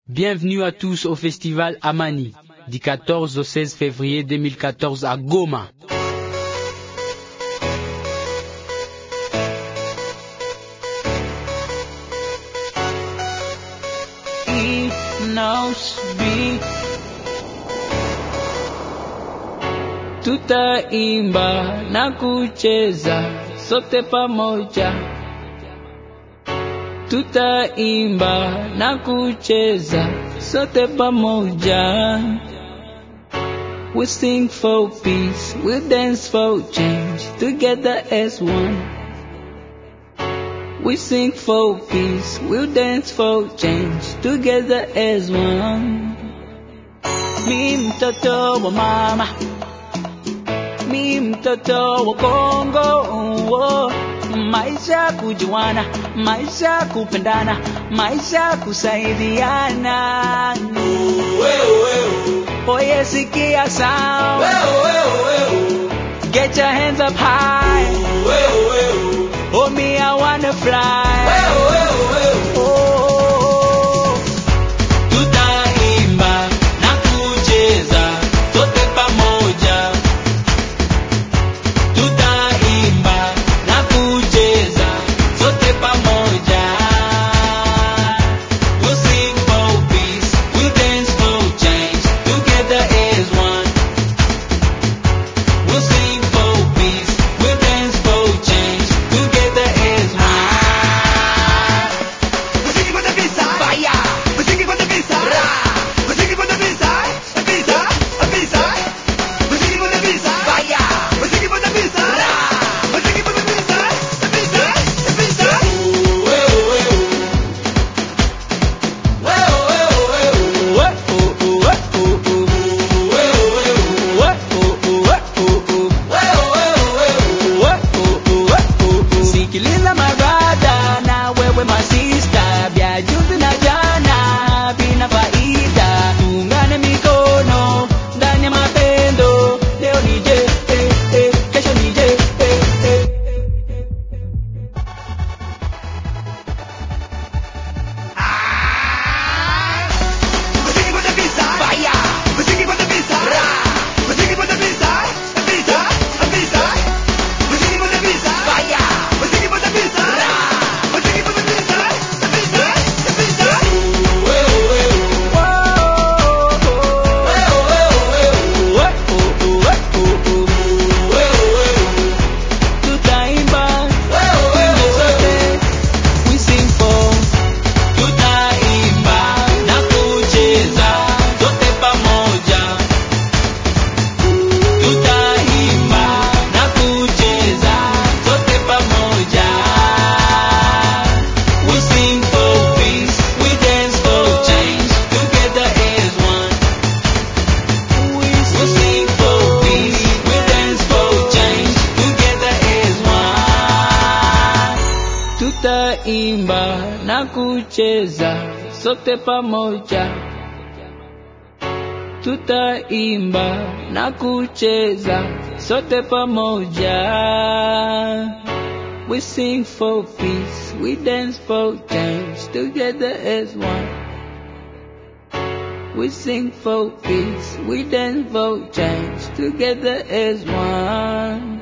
Bienvenue à tous au festival Amani du 14 au 16 février 2014 à Goma. Tutaimba na kucheza sote pamoja. Tutaimba na kucheza sote pamoja. We sing for peace, we dance for change, together as one. We sing for peace, we dance for change, together as one. Mi mtoto wa mama, mi mtoto wa Kongo, oh. maisha kujuana, maisha kupendana, maisha kusaidiana. Oye, sikia sound. Get your hands up high. Oh, me, I wanna fly. Oh. Tutaimba na kucheza sote pamoja. Tutaimba na kucheza sote pamoja. We'll sing for peace, we'll dance for change, together as one. We'll sing for peace, we'll dance for change, together as one. Sikiliza magada na wewe masista, vya juzi na jana vina faida. Tuungane mikono ndani ya mapendo, leo ni je, eh, eh, kesho ni je, eh, eh. Tutaimba wimbo zote, we sing for. Tutaimba na kucheza sote pamoja. Tutaimba na kucheza sote pamoja. We sing for peace, we dance for change, together as one. We sing for peace, we dance for change, together as one. Tutaimba na kucheza sote pamoja. Tutaimba na kucheza sote pamoja. We sing for peace, we dance for change, together as one. We sing for peace, we dance for change, together as one.